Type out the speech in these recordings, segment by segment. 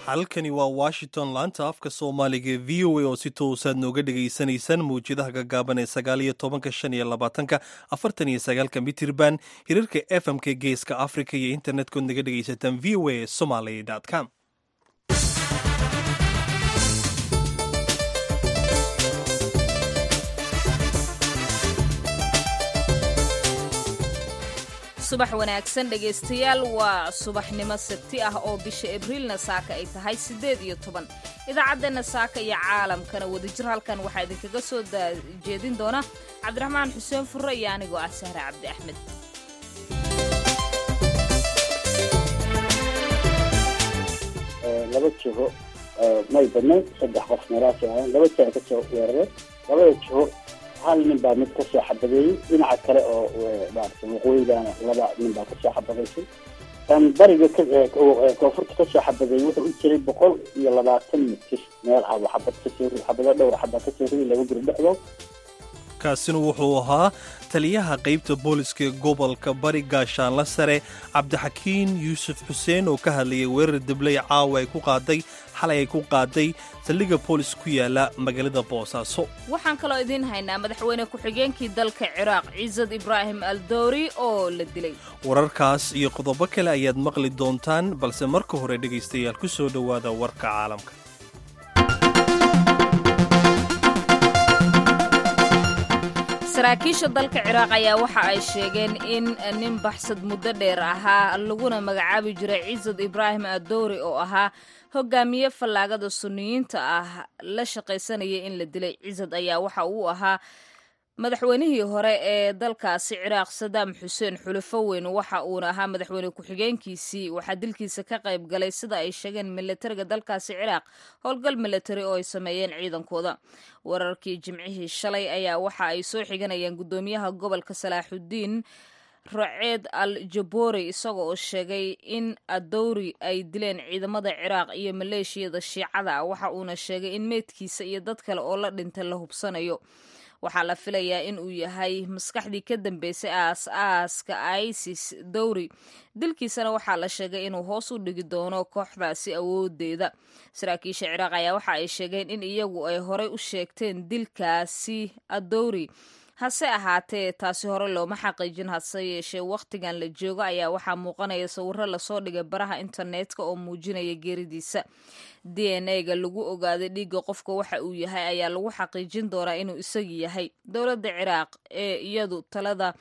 halkani waa washington laanta afka soomaaliga v o a oo si toosaad nooga dhegaysanaysaan mawjadaha gaggaaban ee sagaal iyo tobanka shan iyo labaatanka afartan iyo sagaalka mitirban hirarka fm-ka geeska africa iyo internet-kood naga dhegaysataan v o a somaly com subax wanaagsan dhegaystayaal waa subaxnimo sabti ah oo bisha abriilna saaka ay tahay siddeed iyo toban idaacaddeena saaka iyo caalamkana wadajir halkan waxaa idinkaga soo jeedin doona cabdiraxmaan xuseen furre iyo anigoo ah sahre cabdi axmed laba jiho may badnayn saddex qof meelahaas ahayn laba jiha ka soo weeraray labada jiho hal nin baa mid kasoo xabadeeyey dhinaca kale oo maarata waqooyigana laba nin baa kasoo xabadaysay kan bariga koonfurta kasoo xabadeeyey wuxuu u jiray boqol iyo labaatan mitir meel ah xabad kasoo xabado dhowr xabaa kasoo riday laba guri dhexdood kaasina wuxuu ahaa taliyaha qaybta booliska ee gobolka bari gaashaanla sare cabdixakiin yuusuf xuseen oo ka hadlayay weerar dabley caawa ay ku qaaday xalay ay ku qaaday saldhigga boolis ku yaala magaalada boosaaso waxaan kaloo idiin haynaa madaxweyne ku-xigeenkii dalka ciraaq ciisad ibraahim aldowri oo la dilay wararkaas iyo qodobo kale ayaad maqli doontaan balse marka hore dhegaystayaal ku soo dhowaada warka caalamka saraakiisha dalka ciraaq ayaa waxa ay sheegeen in nin baxsad muddo dheer ahaa laguna magacaabi jiray ciisad ibraahim adowri oo ahaa hogaamiye fallaagada sunniyiinta ah la shaqaysanaya in la dilay ciisad ayaa waxa uu ahaa madaxweynihii hore ee dalkaasi ciraaq sadaam xuseen xulufo weyn waxa uuna ahaa madaxweyne ku-xigeenkiisii waxaa dilkiisa ka qayb galay sida ay sheegeen milatariga dalkaasi ciraaq howlgal milatari oo ay sameeyeen ciidankooda wararkii jimcihii shalay ayaa waxa ay soo xiganayaan guddoomiyaha gobolka salaaxudiin raceed al jabori isaga oo sheegay in adowri ay dileen ciidamada ciraaq iyo maleeshiyada shiicada waxa uuna sheegay in meydkiisa iyo dad kale oo la dhintay la hubsanayo waxaa la filayaa in uu yahay maskaxdii ka dambeysay aas-aaska isis dowri dilkiisana waxaa la sheegay inuu hoos u dhigi doono kooxdaasi awoodeeda saraakiisha ciraaq ayaa waxa ay sheegeen in iyagu ay horey u sheegteen dilkaasi adowri hase ahaatee taasi hore looma xaqiijin hase yeeshee wakhtigan la joogo ayaa waxaa muuqanaya sawiro lasoo dhigay baraha internetka oo muujinaya geeridiisa d n a ga lagu ogaaday dhiigga qofka waxa uu yahay ayaa lagu xaqiijin doonaa inuu isagii yahay dowladda ciraaq ee iyadu talada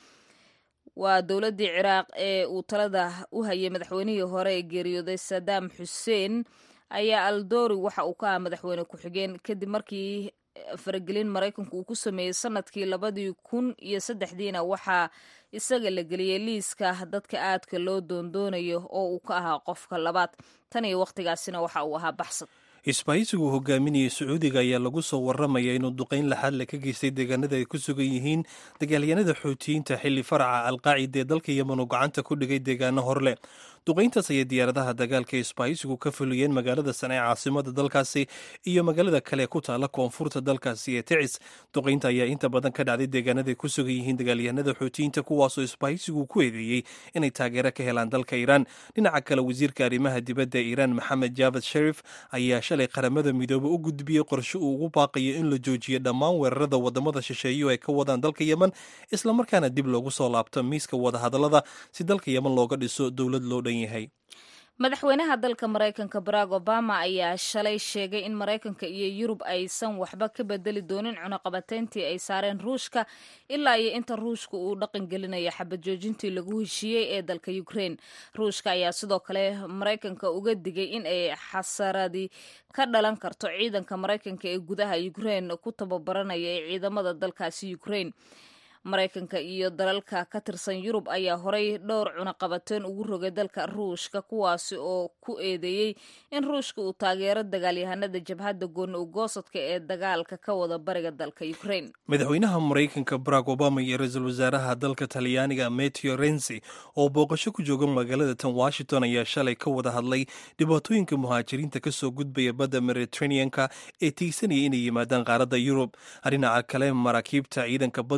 waa dowladdii ciraaq ee uu talada u hayay madaxweynihii hore ee geeriyooday sadaam xuseen ayaa aldori waxa uu ka aha madaxweyne ku-xigeen kadib markii faragelin maraykanku uu ku sameeyey sanadkii labadii kun iyo saddexdiina waxaa isaga la geliyey liiska dadka aadka loo doondoonayo oo uu ka ahaa qofka labaad tan iyo wakhtigaasina waxa uu ahaa baxsad isbahaysigu hogaaminayay sacuudiga ayaa lagu soo waramaya inuu duqayn laxaadle ka geystay deegaanada ay ku sugan yihiin dagaalyanada xoutiyiinta xilli faraca alqaacida ee dalka yemen oo gacanta ku dhigay deegaano horleh duqayntaas ayay diyaaradaha dagaalka ee isbahaysigu ka fuliyeen magaalada sane ee caasimada dalkaasi iyo magaalada kale ku taala koonfurta dalkaasi ee ticis duqaynta ayaa inta badan ka dhacday deegaanada ay ku sugan yihiin dagaalyahanada xoutiyiinta kuwaasoo isbahaysigu ku eedeeyey inay taageero ka helaan dalka iiraan dhinaca kale wasiirka arrimaha dibadda iiraan maxamed jaavad sharif ayaa shalay qaramada midoobe u gudbiyey qorshe uu ugu baaqayo in la joojiyo dhammaan weerarada wadamada shisheeyo ay ka wadaan dalka yemen islamarkaana dib loogu soo laabto miiska wadahadalada si dalka yemen looga dhiso dowlad loo dhan yahay madaxweynaha dalka maraykanka barack obama ayaa shalay sheegay in maraykanka iyo yurub aysan waxba ka bedeli doonin cunaqabateyntii ay saareen ruushka ilaa iyo inta ruushka uu dhaqan gelinayo xabad joojintii lagu heshiiyey ee dalka ukraine ruushka ayaa sidoo kale maraykanka uga digay in ay xasaradi ka dhalan karto ciidanka maraykanka ee gudaha ukraine ku tababaranaya ee ciidamada dalkaasi ukraine maraykanka iyo dalalka ka tirsan yurub ayaa horey dhowr cunaqabateen ugu rogay dalka ruushka kuwaasi oo ku eedeeyey in ruushka uu taageero dagaalyahanada jabhadda gooni ugoosadka ee dagaalka ka wada bariga dalka ukraine madaxweynaha maraykanka barack obama iyo ra-iisul wasaaraha dalka talyaaniga mateo rensi oo booqasho ku jooga magaalada tan washington ayaa shalay ka wada hadlay dhibaatooyinka muhaajiriinta kasoo gudbaya badda mediterraneanka ee tiigsanaya inay yimaadaan qaaradda yurub dhinaca kale maraakiibta ciidanka badda ee dalka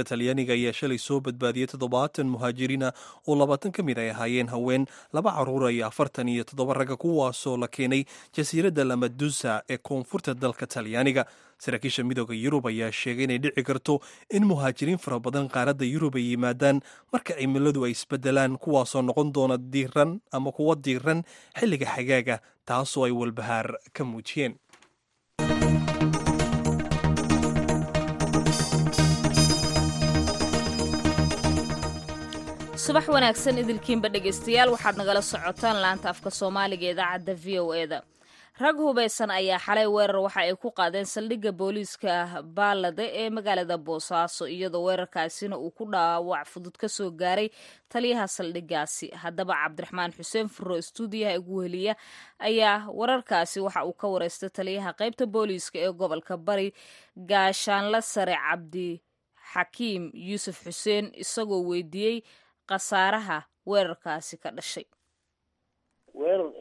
talyaaniga ayaa shalay soo badbaadiyey toddobaatan muhaajiriina oo labaatan ka mid ay ahaayeen haween laba caruura iyo afartan iyo toddoba ragga kuwaasoo la keenay jasiiradda lamadusa ee koonfurta dalka talyaaniga saraakiisha midooda yurub ayaa sheegay inay dhici karto in muhaajiriin fara badan qaaradda yurub ay yimaadaan marka cimiladu ay isbedelaan kuwaasoo noqon doona diiran ama kuwa diiran xilliga xagaaga taasoo ay walbahaar ka muujiyeen subax wanaagsan idilkiinba dhegaystayaal waxaad nagala socotaan laanta afka soomaaliga idaacadda v o e da rag hubaysan ayaa xalay weerar waxa ay ku qaadeen saldhigga booliiska baalade ee magaalada boosaaso iyadoo weerarkaasina uu ku dhaawac fudud ka soo gaaray taliyaha saldhiggaasi haddaba cabdiraxmaan xuseen furo stuudiyaha ugu heliya ayaa wararkaasi waxa uu ka wareystay taliyaha qaybta booliiska ee gobolka bari gaashaanla sare cabdi xakiim yuusuf xuseen isagoo weydiiyey khasaaraha weerarkaasi ka dhashay weerar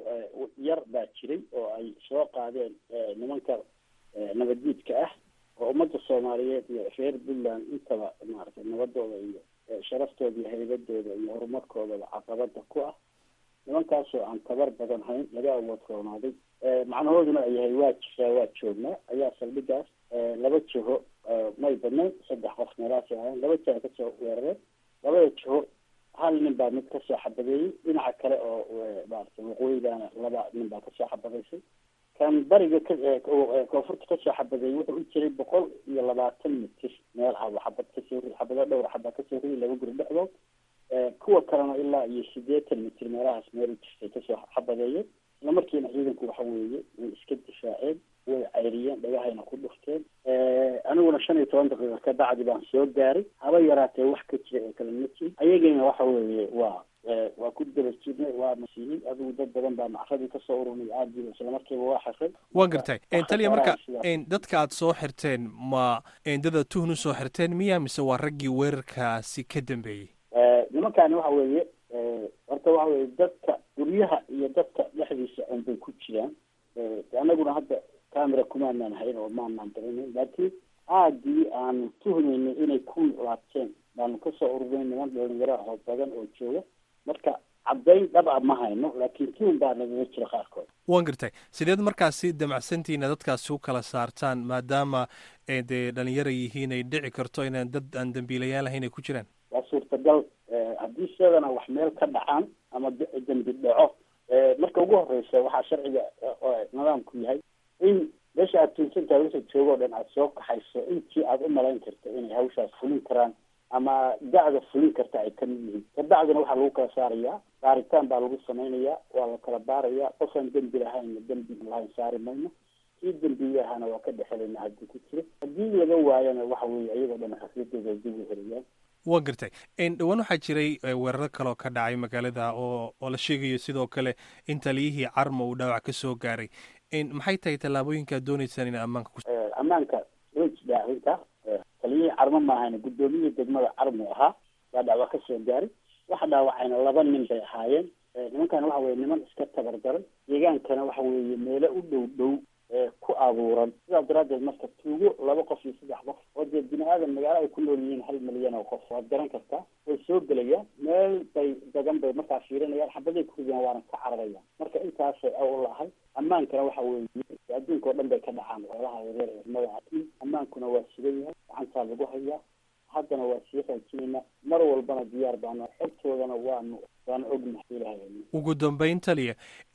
yar baa jiray oo ay soo qaadeen nimanka nabaddiidka ah oo ummadda soomaaliyeed iyo reer puntland intaba maaragtay nabadooda iyo sharaftooda iyo haybadooda iyo horumarkoodaba caqabada ku ah nimankaasoo aan tabar badan hayn laga awood roonaaday macnahooduna ay yahay waa jiraa waa joognaa ayaa saldhigaas laba jiho may badnayn saddex qof meelaasi ahayn laba jaa kasoo weerareen labada jiho hal nin baa mid kasoo xabadeeyey dhinaca kale oo maarata waqooyigaana laba nin baa kasoo xabadaysay kan bariga koonfurta kasoo xabadeeyey wuxuu u jiray boqol iyo labaatan mitir meel aba xabad kasoo ri xabado dhowr xaba kasoo ridi laba guri dhexdood kuwa kalena ilaa iyo sideetan mitir meelahaas meel u jirtay kasoo xabadeeyeen isla markiina ciidanku waxa weeye way iska difaaceen way cayriyeen dhagahayna ku dhufteen aniguna shan iyo toban daqiiqa ka bacdi baan soo gaaray haba yaraatee wax ka jira ee kale ma jirin ayagina waxa weeye waa waa ku daba jirnay waa masiihiin adigu dad badan baa macradii kasoo ururnay aadiiba isla markiiba waa xirray waa gartay taliya marka dadka aad soo xirteen ma dada tuhn usoo xirteen miya mise waa raggii weerarkaasi ka dambeeyey nimankaani waxa weeye horta waxa weye dadka guryaha iyo dadka dhexdiisa un bay ku jiraan anaguna hadda camera kumaanaan hayn oo maanaan daranayn laakiin aadii aanu tuhmaynay inay ku laabteen baanu kasoo ururinay niman dhalinyaro ah oo badan oo jooga marka caddayn dhab a ma hayno laakiin tuhun baa nagaga jira qaarkood waan gartay sideed markaasi damacsantiina dadkaasi u kala saartaan maadaama dee dhalinyara yihiin ay dhici karto inaan dad aan dambiilayaal ahayn ay ku jiraan waa suurtagal haddii sidana wax meel ka dhacaan ama dembi dhaco marka ugu horeysa waxaa sharciga nidaamku yahay in meesha aad tuunsantahay wixii joogo o dhan aada soo kaxayso intii aada u malayn karta inay hawshaas fulin karaan ama da-da fulin karta ay kamid yihiin kabacdina waxaa lagu kala saarayaa baaritaan baa lagu samaynayaa waa la kala baarayaa qofaan dembi lahaynna dembi lahayn saari mayno kii dembiyahana waa ka dhexelayna haddii ku jiro haddii laga waayana waxa weeye iyagoo dhan xafladooda dib u heliyaan waa gartay dhowaan waxaa jiray weeraro kaleoo ka dhacay magaalada oo oo la sheegayo sidoo kale in taliyihii carma uu dhaawac ka soo gaaray maxay tahay tallaabooyinka ad dooneysaan in ammaanka ku ammaanka way jidhaa arrinta taliyihii carmo maahayna guddoomiyihii degmada carmu ahaa baa dhaawac ka soo gaaray waxa dhaawacayna laba nin bay ahaayeen nimankan waxa weye niman iska tabardaray deegaankana waxa weeye meelo u dhow dhow ku abuuran sidaa daraaddeed marka tuugo laba qof iyo saddex qof oo dee bini aadan magaalo ay ku nool yihiin hal milyan oo qof waad garan kartaa way soo gelayaan meel bay dagan bay markaa fiirinayaan xabaday ku ridiyaan waana ka cararayaan marka intaasay aw lahay ammaankana waxa weeye adduunka oo dhan bay ka dhacaan xoolaha yareer ee magaca ammaankuna waa sugan yahay gacantaa lagu hayaa haddana waa sii raajinaynaa mar walbana diyaar baanu xogtoodana waanu waanu ognahay ilahay ugu dambeyn taliya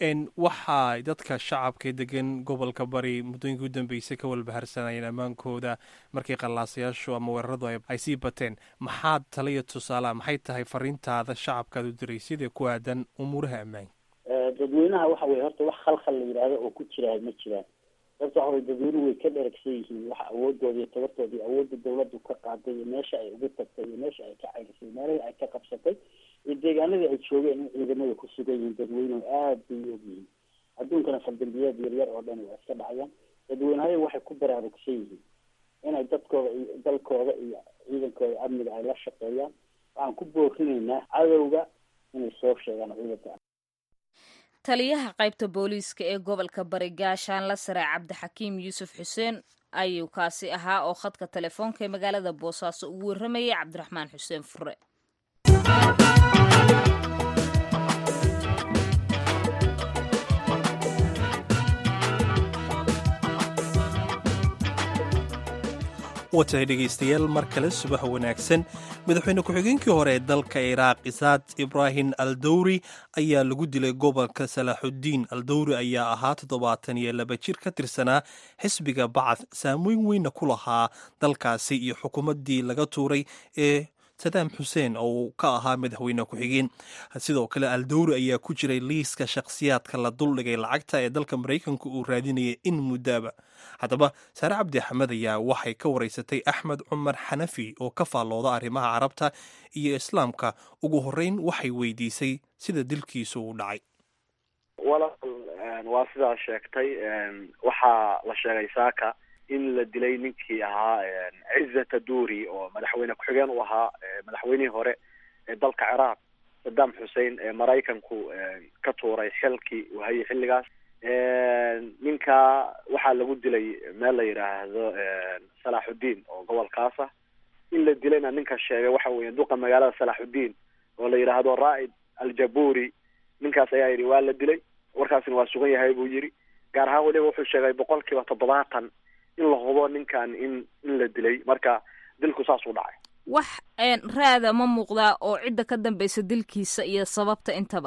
waxaa dadka shacabka degan gobolka bari muddooyinkii u dambeysay ka walbaharsanayeen ammaankooda markii qallaasayaashu ama weeraradu ay sii bateen maxaad taliya tusaalaha maxay tahay fariintaada shacabkaad u diraysid ee ku aadan umuuraha ammaanka dadweynaha waxa weye horta wax khalkhal la yidhaahdo oo ku jira ma jiraan sababta waxa weye dadweynuhu way ka dheragsan yihiin waxa awoodooda iyo tabartooda iyo awoodda dawladdu ka qaaday iyo meesha ay ugu tagtay iyo meesha ay ka cayrisay meelihii ay ka qabsatay iyo deegaanadii ay joogeen in ciidamada ku sugan yihiin dadweynuhu aad bay u ogyihiin adduunkana faldambiyeed yaryar oo dhan waa iska dhacayaan dadweynahay waxay ku baraarugsan yihiin inay dadkooda iyo dalkooda iyo ciidankooda amniga ay la shaqeeyaan waxaan ku boorinaynaa cadowga inay soo sheegaan ciidanka taliyaha qaybta booliiska ee gobolka bari gaashaan la sare cabdixakiim yuusuf xuseen ayuu kaasi ahaa oo khadka telefoonka ee magaalada boosaaso ugu warramayay cabdiraxmaan xuseen fure watahay dhegaystayaal mar kale subax wanaagsan madaxweyne ku-xigeenkii hore ee dalka iraaq isaad ibraahim al dawri ayaa lagu dilay gobolka salaaxuddiin al dawri ayaa ahaa toddobaatan iyo laba jir ka tirsanaa xisbiga bacad saameyn weynna ku lahaa dalkaasi iyo xukuumaddii laga tuuray ee sadaam xuseen oo uu ka ahaa madaxweyne ku-xigeen sidoo kale al dawri ayaa ku jiray liiska shakhsiyaadka la duldhigay lacagta ee dalka maraykanka uu raadinayay in muddaaba haddaba saare cabdi axmed ayaa waxay ka waraysatay axmed cumar xanafi oo ka faallooda arrimaha carabta iyo islaamka ugu horreyn waxay weydiisay sida dilkiisu uu dhacay walaal waa sidaa sheegtay waxaa la sheegay saaka in la dilay ninkii ahaa cizata duuri oo madaxweyne ku-xigeen u ahaa madaxweynihii hore ee dalka ciraaq saddam xussein ee maraykanku ka tuuray xilkii uu hayay xilligaas ninka waxaa lagu dilay meel la yidhaahdo salaaxuddiin oo gobolkaas ah in la dilayna ninka sheegay waxa weeye duqa magaalada salaaxuddiin oo la yidhaahdo raa'id aljaburi ninkaas ayaa yidhi waa la dilay warkaasina waa sugan yahay buu yidhi gaar ahaan weliba wuxuu sheegay boqol kiiba toddobaatan in la hubo ninkan in in la dilay marka dilku saasuu dhacay wax raada ma muuqdaa oo cidda ka dambaysa dilkiisa iyo sababta intaba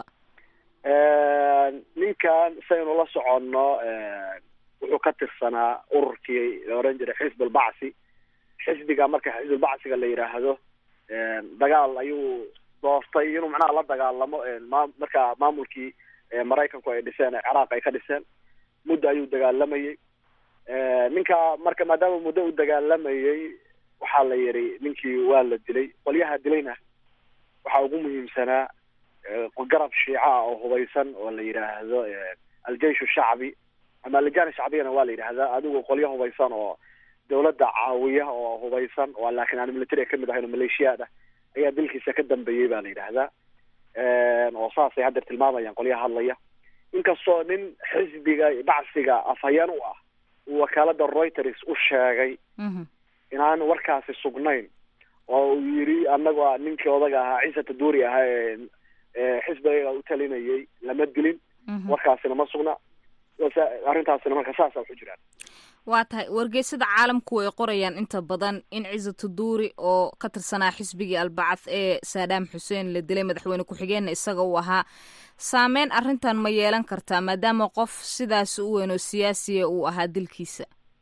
ninkan saynu la soconno wuxuu ka tirsanaa ururkii la oran jiray xisb albacsi xisbiga marka xisbulbacsiga la yidhaahdo dagaal ayuu doortay inuu macnaha la dagaalamo ma marka maamulkii maraykanku ay dhiseen ee ciraaq ay ka dhiseen muddo ayuu dagaalamayey ninka marka maadaama muddo uu dagaalamayey waxaa la yidhi ninkii waa la dilay qolyaha dilayna waxaa ugu muhiimsanaa garab shiica ah oo hubaysan oo la yidhaahdo aljeish shacbi ama alijaan shacbiyana waa la yidhahdaa adigu qolyo hubaysan oo dawladda caawiya oo hubaysan oo laakiin aan military kamid ahayn oo maleeshiyaad ah ayaa dilkiisa ka dambeeyey ba la yidhaahdaa oo saasay haddeer tilmaamayaan qolyaha hadlaya inkastoo nin xisbiga bacsiga afhayeen u ah uu wakaalada reuters u sheegay inaan warkaasi sugnayn oo uu yidhi anagoo ninkii odaga ahaa ciisata duuri ahaa ee xisbiga u talinayay lama dilin warkaasina ma sugna arrintaasina marka saasa waxu jiraan waa tahay wargeysada caalamku way qorayaan inta badan in cisatu duuri oo ka tirsanaa xisbigii albacad ee saadaam xuseen la dilay madaxweyne ku-xigeenna isaga uu ahaa saameyn arrintan ma yeelan kartaa maadaama qof sidaas u weyn oo siyaasiya uu ahaa dilkiisa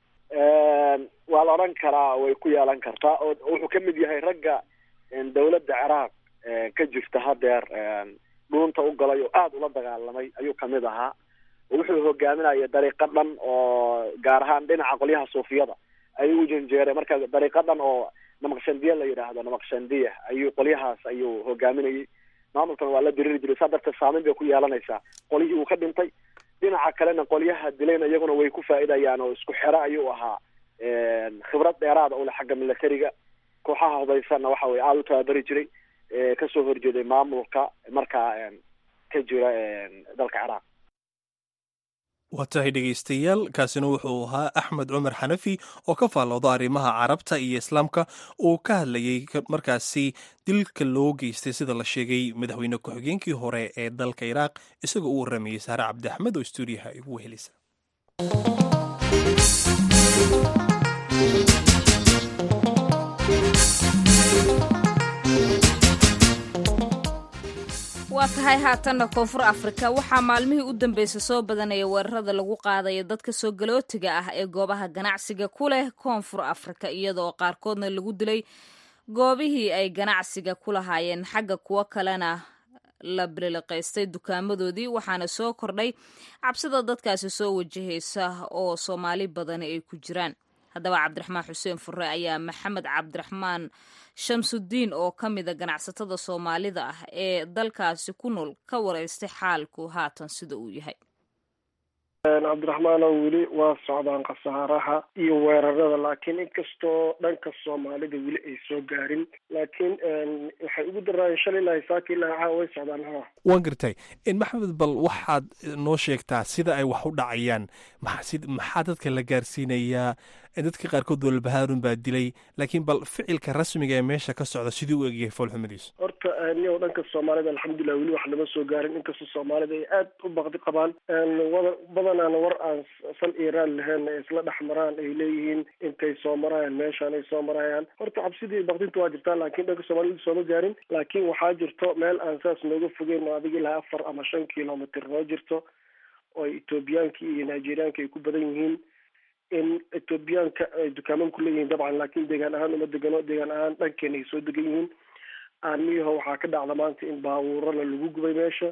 waa la odhan karaa way ku yeelan kartaa oo wuxuu ka mid yahay ragga dawladda ciraaq ka jirta hadeer dhuunta u galay oo aada ula dagaalamay ayuu kamid ahaa wuxuu hogaaminaya dariiqo dhan oo gaar ahaan dhinaca qolyaha suufiyada ayuu u janjeeray marka dariiqo dhan oo namaqshandiya la yidhaahdo namaqshandiya ayuu qolyahaas ayuu hogaaminayay maamulkan waa la diriri jiray saa darteed saameyn bay ku yeelanaysaa qolyihii uu ka dhintay dhinaca kalena qolyaha dilayna iyaguna way ku faa'iidayaan oo isku xero ayuu ahaa khibrad dheeraada ule xagga militariga kooxaha hubaysanna waxa weye aada u tababari jiray kasoo horjeeday maamulka markaa ka jira dalka ciraaq waa tahay dhegaystayaal kaasina wuxuu ahaa axmed cumar xanafi oo ka faallooda arrimaha carabta iyo islaamka uu ka hadlayay markaasi dilka loo geystay sida la sheegay madaxweyne ku-xigeenkii hore ee dalka iraaq isagoo u warramayay saare cabdi axmed oo stuudiyaha igu wehelisa waa tahay haatanna koonfur afrika waxaa maalmihii u dambeysay soo badanaya weerarada lagu qaadaya dadka soo galootiga ah ee goobaha ganacsiga ku leh koonfur afrika iyadoo qaarkoodna lagu dilay goobihii ay ganacsiga ku lahaayeen xagga kuwo kalena la biliqaystay dukaamadoodii waxaana soo kordhay cabsida dadkaasi soo wajahaysa oo soomaali badani ay ku jiraan haddaba cabdiraxmaan xuseen fure ayaa maxamed cabdiraxmaan shamsudiin oo ka mida ganacsatada soomaalida ah ee dalkaasi ku nool ka wareystay xaalku haatan sida uu yahay cabdiraxmaanoo weli waa socdaan khasaaraha iyo weerarada laakiin inkastoo dhanka soomaalida weli ay soo gaarin laakiin waxay ugu daraayeen shalay ilaa saaka ilaa caawa way socdaan ha waan gartay maxamed bal waxaad noo sheegtaa sida ay wax u dhacayaan maxaa dadka la gaarsiinayaa dadka qaarkood walbahaarun baa dilay laakiin bal ficilka rasmiga ee meesha ka socda sidii u egyahay foolxumadiisu horta niyow dhanka soomaalida alxamdulilah weli wax lama soo gaarin inkastoo soomaalida ay aad u baqdi qabaan wada badanaana war aan sal iiraan lahayn ay isla dhex maraan ay leeyihiin intay soo marayaan meeshaan ay soo marayaan horta cabsidii baqdinta waa jirtaa laakiin dhanka soomaalida sooma gaarin laakiin waxaa jirto meel aan saas nooga fogeyn oo adiga ilaa afar ama shan kilomitr noo jirto oo ethoobiyaanka iyo nigeriyaanka ay ku badan yihiin in ethoobiyaanka ay dukaaman ku leeyihiin dabcan laakiin deegaan ahaan uma degano deegaan ahaan dhankeena ay soo degan yihiin aamiyaho waxaa ka dhacda maanta in baabuurana lagu gubay meesha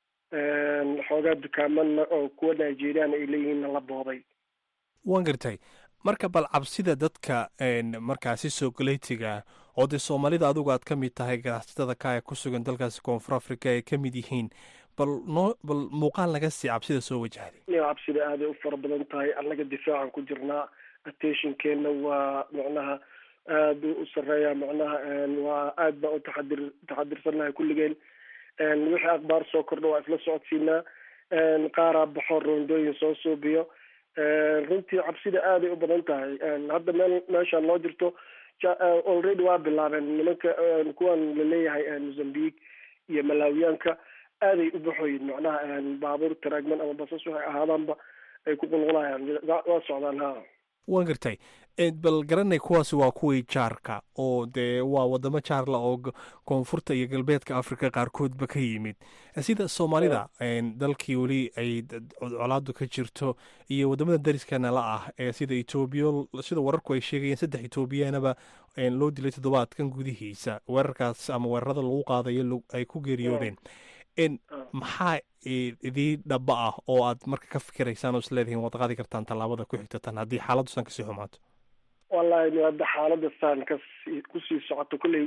xoogaa dukaamana oo kuwa nigeriana ay leeyihiinna la boobay waan gartay marka bal cabsida dadka markaasi soogoleytiga oo dee soomaalida adigu aad ka mid tahay ganacsatada ka ee ku sugan dalkaasi koonfur africa ay ka mid yihiin bal noo bal muuqaal naga sii cabsida soo wajahday cabsida aaday u fara badan tahay annaga difaacan ku jirnaa attentionkeena waa macnaha aada u sareeya macnaha waa aad baan u taxadir taxadirsannahay kulligeen wixii akhbaar soo kordha waa isla socodsiinaa qaaraa baxo roondooyin soo suubiyo runtii cabsida aaday u badan tahay hadda meel meeshaan noo jirto already waa bilaabeen nimanka kuwan laleeyahay mozambique iyo malaawiyaanka aaday u baxoyin macnaha baabuur taraagman ama basas waxay ahaadaanba ay ku qulqulayaan waa socdaan ha waan gartay bal garanay kuwaasi waa kuwii jaarka oo dee waa wadamo jaarla oo koonfurta iyo galbeedka africa qaarkoodba ka yimid sida soomaalida dalkii weli ay colaadu ka jirto iyo wadamada dariskana la ah ee sida etoobiya sida wararku ay sheegayeen saddex etoobiyaanaba loo dilay toddobaadkan gudihiisa weerarkaas ama weerarada lagu qaadayo ay ku geeriyoodeen maxaa idii dhaba ah oo aad marka ka fikiraysaan oo isleedihiin waad qaadi kartaan tallaabada ku xigtatan haddii xaaladdusan kasii xumaato wallahi hadda xaalada saan kasi kusii socoto kolley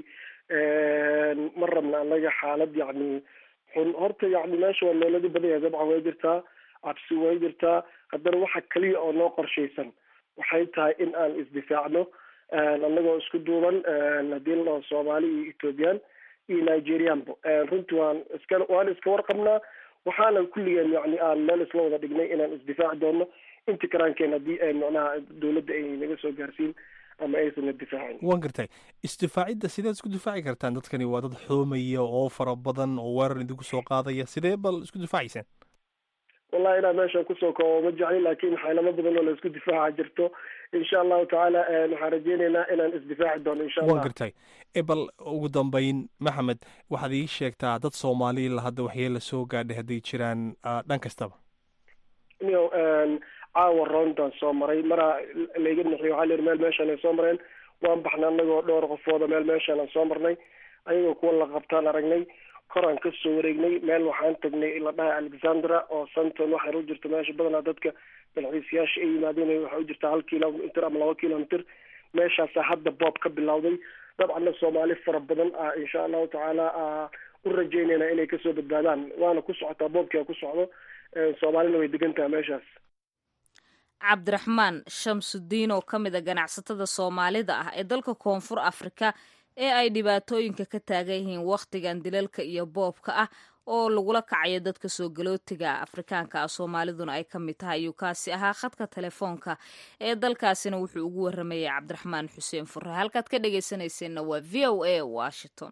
ma rabna anaga xaalad yacni xun horta yacni meesha waa meeladi badan yahay dabcan way jirtaa cabsi way jirtaa haddana waxa keliya oo noo qorshaysan waxay tahay in aan isdifaacno annagoo isku duuban haddii la dhaho soomaali iyo ethoobiyan iyo nigerianba runtii waan iska waan iska warqabnaa waxaana kulligeen yani aan meel isla wada dhignay inaan isdifaaci doono inti karaankeen haddii macnaha dowladda ay naga soo gaarsiin ama aysan na difaacin waan gartay isdifaacidda sideed isku difaaci kartaan dadkani waa dad xoomaya oo fara badan oo weerar idinku soo qaadaya sidee bal isku difaacaysaan wallahi inaa meeshaan kusoo koobo ma jecli laakiin xeelamo badan oo la isku difaaca jirto insha allahu tacaala waxaan rajeyneynaa inaan isdifaaci doono insha allah waan gartay bal ugu dambeyn maxamed waxaad ii sheegtaa dad soomaaliila hadda waxyeela soo gaadhay hadday jiraan dhan kastaba niyo caawa roontaan soo maray maraa layga nixiy waxaa layidhi meel meeshaan ay soo mareen waan baxnay anagoo dhowr qofooda meel meeshaan aan soo marnay ayagoo kuwa la qabtaan aragnay koraan ka soo wareegnay meel waxaan tagnay la dhahay alexandra oo santon waxay u jirta meesha badanaa dadka dalxiisayaasha ay yimaadeen waxay u jirtaa hal kilomitr ama laba kilomitr meeshaasaa hadda boob ka bilowday dabcanna soomaali fara badan ah insha allahu tacaala u rajeynayna inay kasoo badbaadaan waana ku socotaa boobkia ku socdo soomaalina way degan tahay meeshaas cabdiraxmaan shamsudiin oo ka mid a ganacsatada soomaalida ah ee dalka koonfur afrika ee ay dhibaatooyinka ka taagan yihiin wakhtigan dilalka iyo boobka ah oo lagula kacayo dadka soo galootiga afrikaanka ah soomaaliduna ay ka mid tahay ayuu kaasi ahaa khadka telefoonka ee dalkaasina wuxuu ugu waramayay cabdiraxmaan xuseen fure halkaad ka dhegaysanayseena waa v o a washington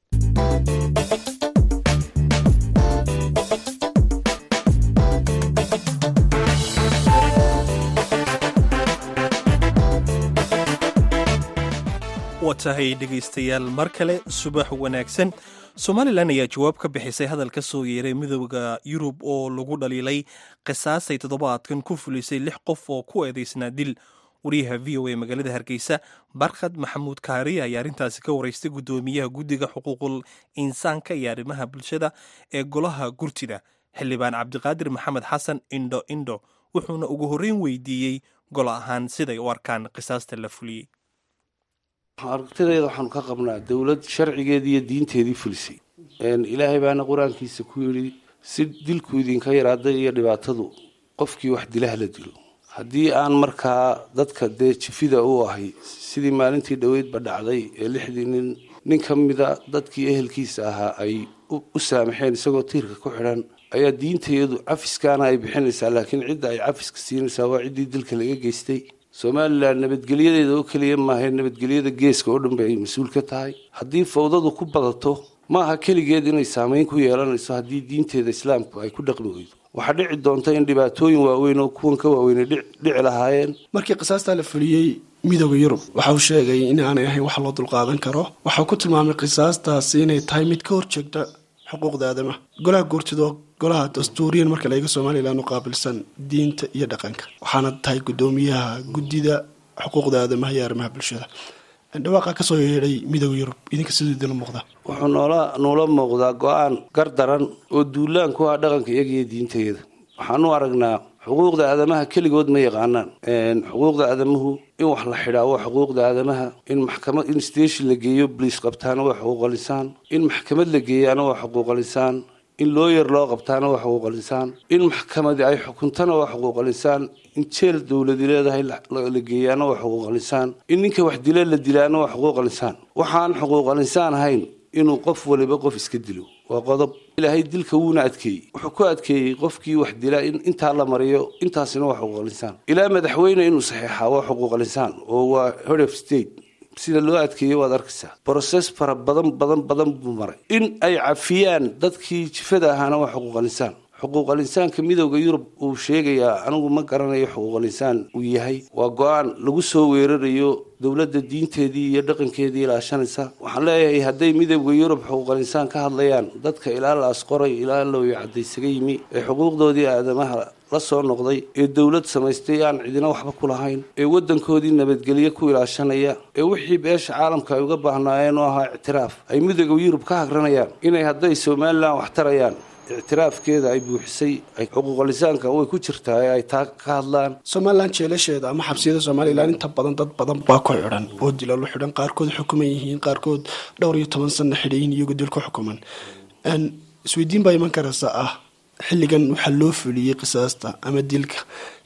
waa tahay dhegaystayaal mar kale subax wanaagsan somalilan ayaa jawaab ka bixisay hadal ka soo yeeray midooda yurub oo lagu dhaliilay qisaasay toddobaadkan ku fulisay lix qof oo ku eedaysnaa dil wariyaha v o a magaalada hargeysa barkhad maxamuud kaari ayaa arrintaasi ka waraystay guddoomiyaha guddiga xuquuqul insaanka iyo arrimaha bulshada ee golaha gurtida xildhibaan cabdiqaadir maxamed xasan indho indho wuxuuna ugu horreyn weydiiyey golo ahaan siday u arkaan qisaasta la fuliyey aragtideeda waxaanu ka qabnaa dowlad sharcigeedii iyo diinteedii fulisay ilaahay baana qur-aankiisa ku yidhi si dilku idinka yaraaday iyo dhibaatadu qofkii wax dilaha la dilo haddii aan markaa dadka dee jifida u ahay sidii maalintii dhoweydba dhacday ee lixdii nin nin ka mida dadkii ehelkiisa ahaa ay u saamaxeen isagoo tiirka ku xidhan ayaa diintayadu cafiskaana ay bixinaysaa laakiin cidda ay cafiska siinaysaa waa ciddii dilka laga geystay somalilan nabadgelyadeeda oo keliya maahae nabadgelyada geeska oo dhan bay ay mas-uul ka tahay haddii fawdadu ku badato ma aha keligeed inay saameyn ku yeelanayso haddii diinteeda islaamku ay ku dhaqmi weydo waxaa dhici doonta in dhibaatooyin waaweyn oo kuwan ka waaweynay dhici lahaayeen markii qisaastaa la fuliyey midooda yurub waxa uu sheegay in aanay ahayn wax loo dulqaadan karo waxau ku tilmaamay qisaastaasi inay tahay mid ka horjeegta xuquuqda aadamaha golaha guurtidoo golaha dastuuriyan marka laega somalilan u qaabilsan diinta iyo dhaqanka waxaana tahay guddoomiyaha guddida xuquuqda aadamaha iyo arrimaha bulshada dhawaaqa kasoo yeedhay midooda yurub idinka siduu idinla muuqdaa wuxuu noola nuula muuqdaa go-aan gar daran oo duulaan ku ah dhaqanka iyaga iyo diintayada waxaan u aragnaa xuquuqda aadamaha keligood ma yaqaanaan xuquuqda aadamuhu in wax la xidhaa waa xuquuqda aadamaha in maxkamad in station la geeyo boliis qabtaana waa xuquuqalisaan in maxkamad la geeyaana waa xuquuqalisaan in looyar loo qabtaana waa xuquuqalisaan in maxkamadi ay xukuntana waa xuquuqalisaan in jeel dowladi leedahay la geeyaana waa xuquuqalisaan in ninka wax dila la dilaana waa xuquuqalisaan waxaan xuquuqalisaan ahayn inuu qof waliba qof iska dilo waa qodob ilaahay dilka wuuna adkeeyey wuxuu ku adkeeyey qofkii wax dila in intaa la mariyo intaasina waa xuquuqalisaan ilaa madaxweyne inuu saxeexaa waa xuquuqalisaan oo waa head of state sida loo adkeeyey waad arkaysaa broses fara badan badan badan buu maray in ay cafiyaan dadkii jifada ahaana waa xuquuqalisaan xuquuqalinsaanka midooda yurub uu sheegayaa anigu ma garanayo xuquuqalinsaan uu yahay waa go-aan lagu soo weerarayo dowladda diinteedii iyo dhaqankeedii ilaashanaysa waxaan leeyahay hadday midooda yurub xuquuqalinsaan ka hadlayaan dadka ilaa la asqoray ilaa looyo cadaysaga yimi ee xuquuqdoodii aadamaha la soo noqday ee dowlad samaystay aan cidina waxba ku lahayn ee waddankoodii nabadgelyo ku ilaashanaya ee wixii beesha caalamka ay uga baahnaayeen oo ahaa ictiraaf ay midooda yurub ka hagranayaan inay hadday somalilan wax tarayaan ictiraafkeeda ay buuxisay xuquuqalisaanka way ku jirtaa ee ay taa ka hadlaan somalilan jeelasheeda ama xabsiyada somalilan inta badan dad badan baa ku xidhan oo dilalo xidhan qaarkood xukuman yihiin qaarkood dhowr iyo toban sana xidhayin iyagoo dil ku xukuman isweydiin baa iman karaysa ah xilligan waxaa loo fuliyey qisaasta ama dilka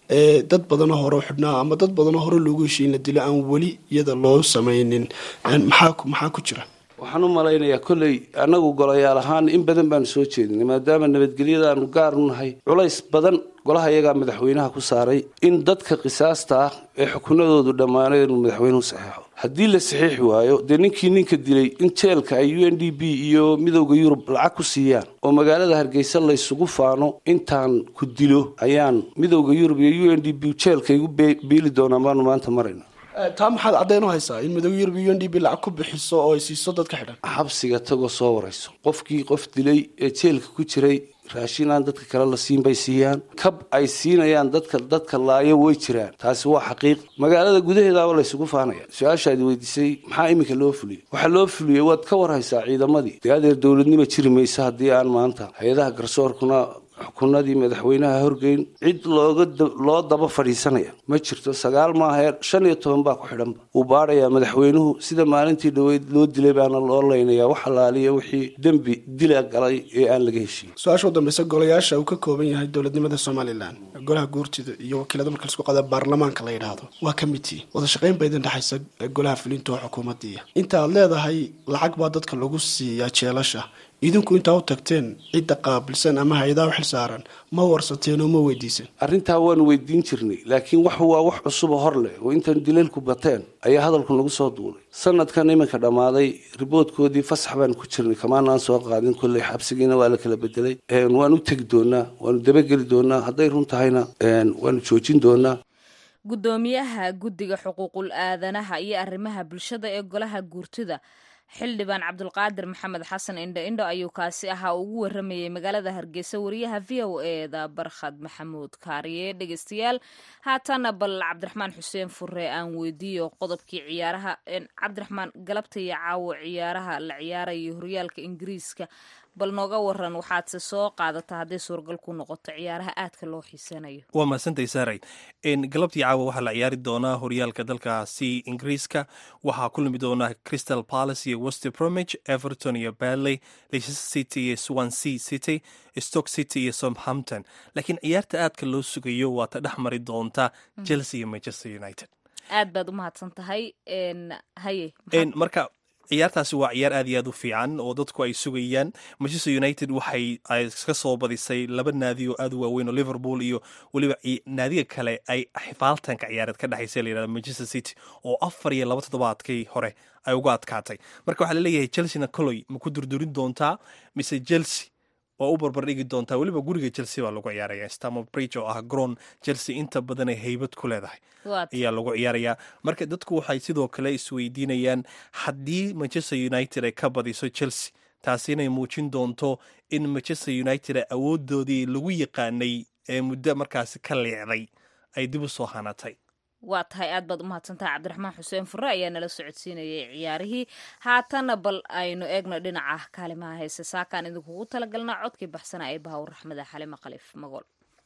dad badanoo hore u xidhnaa ama dad badanoo hore loogu heshiy in la dilo aan weli iyada loo sameynin maxaa maxaa ku jira waxaan u malaynayaa kolley annagu golayaal ahaan in badan baanu soo jeedinay maadaama nabadgelyadaanu gaar u nahay culays badan golaha iyagaa madaxweynaha ku saaray in dadka qisaasta ah ee xukunadoodu dhammaanay inuu madaxweynuhu saxeexo haddii la saxiixi waayo dee ninkii ninka dilay in jeelka ay u n d b iyo midowda yurub lacag ku siiyaan oo magaalada hargeysa laysugu faano intaan ku dilo ayaan midowda yurub iyo u n d b jeelka igu biili doonaan baanu maanta marayna taa maxaad caddeyn u haysaa in midooda yurub iyo u n d b lacag ku bixiso oo ay siiso dadka xidhan xabsiga tagoo soo warayso qofkii qof dilay ee jeelka ku jiray raashin aan dadka kale la siin bay siiyaan kab ay siinayaan dadka dadka laayo way jiraan taasi waa xaqiiq magaalada gudaheedaaba laysugu faanaya su-aashaad weydiisay maxaa iminka loo fuliyey waxaa loo fuliyey waad ka warhaysaa ciidamadii dee adeer dowladnima jiri maysa haddii aan maanta hay-adaha garsoorkuna xukunadii madaxweynaha horgeyn cid looga loo daba fadhiisanaya ma jirto sagaal maahae shan iyo toban baa ku xidhanba wuu baadhayaa madaxweynuhu sida maalintii dhaweyd loo dilay baana loo leynayaa wax alaaliya wixii dembi dila galay ee aan laga heshiin su-aasha u dambeysa golayaasha uu ka kooban yahay dowladnimada somalilan golaha guurtida iyo wakiilada marka laisku qada baarlamaanka la yidhaahdo waa committee wada shaqeyn baa idin dhexaysa golaha fulinta oo xukuumaddiiya inta aad leedahay lacag baa dadka lagu siiyaa jeelasha idinku intaa u tagteen cidda qaabilsan ama hay-adaha u xil saaran ma warsateen oo ma weydiisan arrintaa waanu weydiin jirnay laakiin wax waa wax cusuba hor leh oo intaan dilalku bateen ayaa hadalku nagu soo duulay sanadkan iminka dhammaaday riboodkoodii fasax baan ku jirnay kamaanaan soo qaadin kolley xabsigiina waa la kala bedelay waan u tegi doonaa waanu dabageli doonaa hadday run tahayna waanu joojin doonaa guddoomiyaha guddiga xuquuqul aadanaha iyo arrimaha bulshada ee golaha guurtida xildhibaan cabdulqaadir maxamed xasan indho indho ayuu kaasi ahaa ugu waramayay magaalada hargeysa wariyaha v o eda barkhad maxamuud kaariye dhegeystayaal haatana bal cabdiraxmaan xuseen fure aan weydiiyo qodobkii ciyaaraha cabdiraxmaan galabta iyo caawo ciyaaraha la ciyaarayo horyaalka ingiriiska bal nooga waran waxaadse soo qaadata hadday suuragal ku noqoto ciyaaraha aadka loo xiisanayo waa mahadsantahay saaray galabtii caawa waxaa la ciyaari doonaa horyaalka dalkaasi ingiriiska waxaa ku lumi doonaa crystal palace iyo wester bromage everton iyo badley leicester city iyo swansea city stoke city iyo southampton laakiin ciyaarta aadka loo sugayo waa ta dhex mari doonta chelsea iyo manchester united aad baad u mahadsan tahay haye marka ciyaartaasi waa ciyaar aad iyo aad u fiican oo dadku ay sugayaan manchester united waxay ka soo badisay laba naadi oo aad u waaweyn oo liverpool iyo weliba naadiga kale ay xifaaltanka ciyaareed ka dhexaysa layihahda manchester city oo afar iyo laba toddobaadkii hore ay uga adkaatay marka waxaa laleeyahay chelsea-na coloy ma ku durdurin doontaa mise chelsea waa u barbardhigi doontaa weliba guriga chelsea baa lagu ciyaaraya stammer bridge oo ah groon chelsea inta badan ay haybad ku leedahay ayaa lagu ciyaarayaa marka dadku waxay sidoo kale isweydiinayaan haddii manchester united ay ka badiso chelsea taasi inay muujin doonto in manchester united awoodoodii lagu yaqaanay ee muddo markaasi ka leecday ay dib u soo hanatay waa tahay aad baad u mahadsantahay cabdiraxmaan xuseen fure ayaa nala socodsiinayay ciyaarihii haatana bal aynu eegno dhinaca kaalimaha heese saakaan idinkugu talagalna codkii baxsana ee bahawr raxmada xalima khaliif magool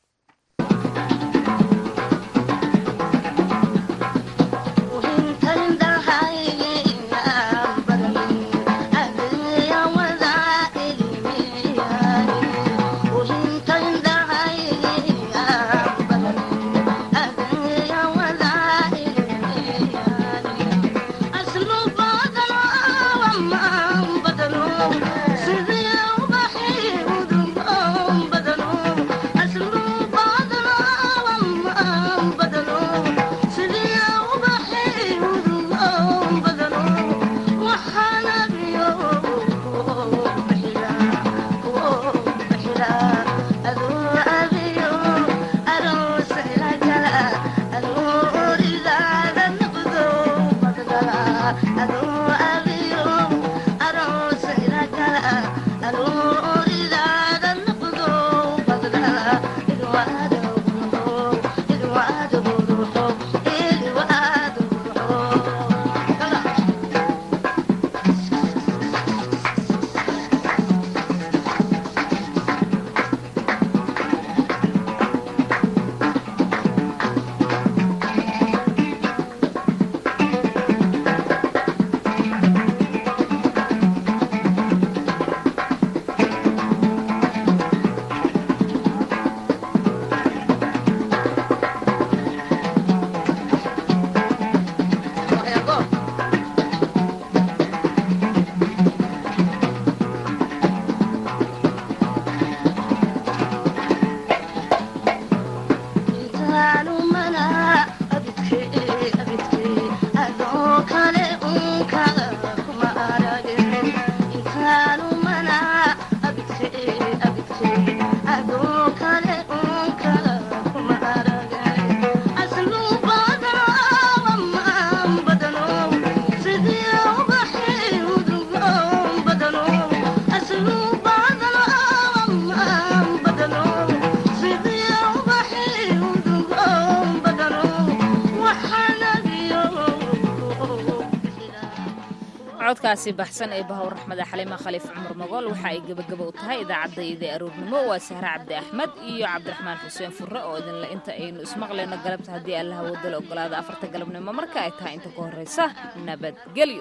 codkaasi baxsan ee bahowr raxmada xalima khaliif cumar magool waxa ay gebagaba u tahay idaacadda ida aroornimo waa sahre cabdi axmed iyo cabdiraxmaan xuseen furre oo idinle inta aynu ismaqlayno galabta haddii allaha wadala ogolaada afarta galabnimo marka ay tahay inta ka horraysa nabadgelyo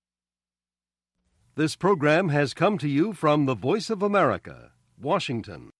This program has come to you from the Voice of America, Washington.